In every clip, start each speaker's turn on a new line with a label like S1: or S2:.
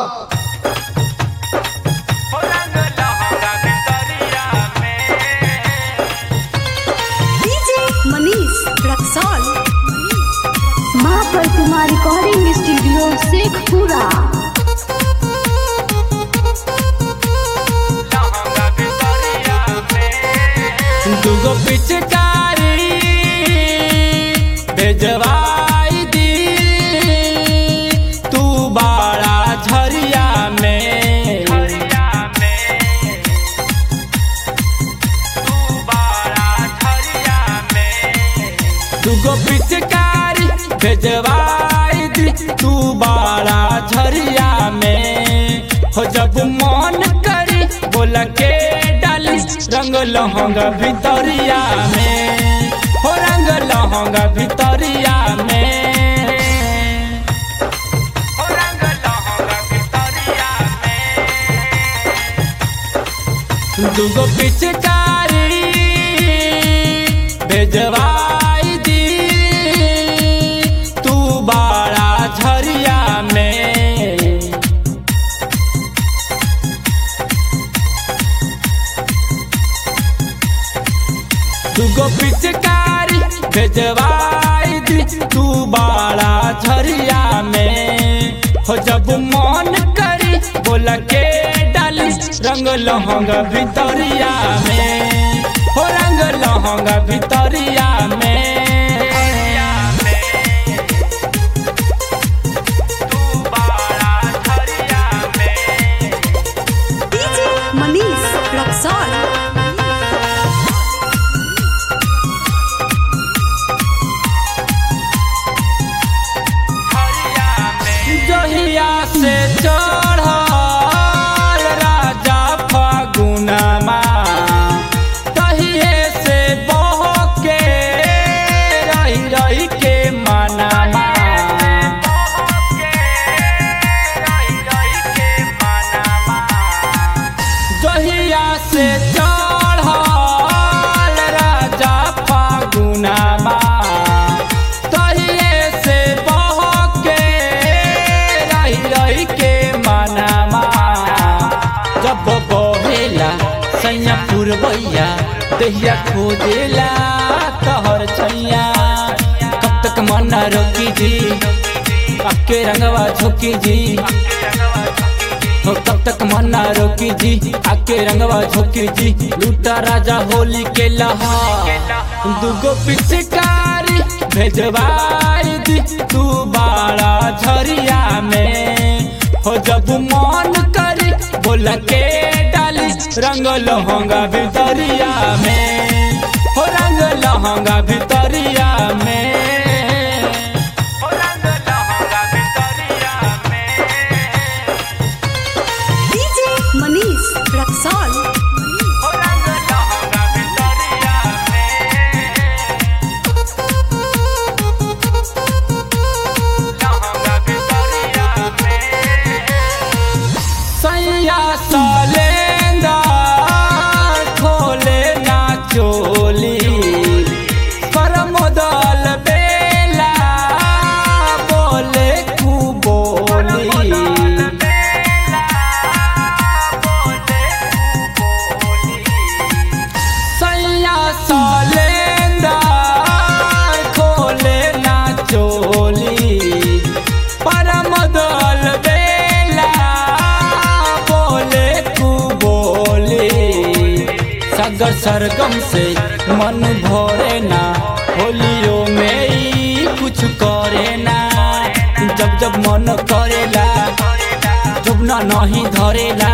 S1: DJ Manish Raxaul
S2: माँ प्रतिमा recording studio Sheikhpura
S3: दुगो पिचकारी भेजवाई दी तू बाड़ा झरिया में दुगो पिचकारी भेजवाई दी तू बाड़ा झरिया में हो जब मन करी बोल के डाली रंग लहंगा भितरिया में हो रंग लहंगा भितरिया में हो रंग लहंगा भितरिया में दुगो पिचकारी भेजवाई दी तू बाड़ा झरिया में दुगो पिचकारी भेजवाई दी तू बाड़ा झरिया में हो जब मन करी बोल के डाली रंग लहंगा भितरिया में हो रंग लहंगा भितरिया में
S1: डीजे मनीष रक्सौल
S3: जहिया से चढ़ल राजा फागुनमा तहिए से बहके रही रही के मनामा जहिया से चढ़ल राजा फागुनमा तहिए से बहके रही रही के मनामा जब बहेला सैया पुरबैया दहिया खोदेला तहर छैया कब तक मना रोकी जी अक्के रंगवा झोंकी जी हो कब तक मना रोकी जी आके रंगवा झोंकी जी लूटा राजा होली के लहा दुगो पिचकारी भेजवाई दी तू बाड़ा झरिया में हो जब मन करी बोल के डाली रंग लहंगा भितरिया में हो रंग लहंगा भितरिया में हो रंग लहंगा भितरिया में
S1: डीजे मनीष रक्सौल
S3: हो रंग लहंगा भितरिया लहंगा भितरिया सैया सालेंदा खोले ना चोली परमोदल बेला बोले कु बोली सैया सालेंदा खोले ना चोली परमदल बेला बोले कु बोले सगर सरगम से मन भरे ना होलियो में ई कुछ करे ना जब जब मन करेला जब ना नहीं धरेला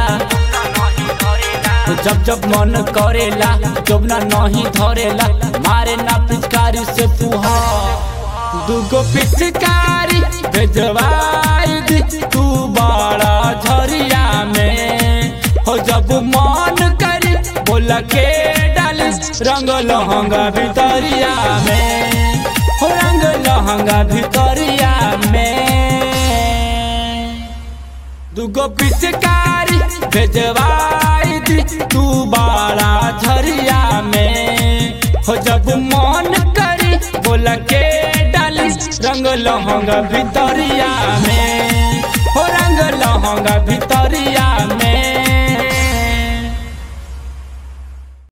S3: जब जब मन करेला जब ना नहीं धरेला मारे ना पिचकारी से पुहा दुगो पिचकारी भेजवाई दी तू बड़ा झरिया में हो जब मन करी बोल के डाली रंग लहंगा भितरिया में हो रंग लहंगा भितरिया में दुगो पिचकारी भेजवाई दी तू बाड़ा झरिया में हो जब मन करी बोल के डाली रंग लहंगा भितरिया में हो रंग लहंगा लहंगा भितरिया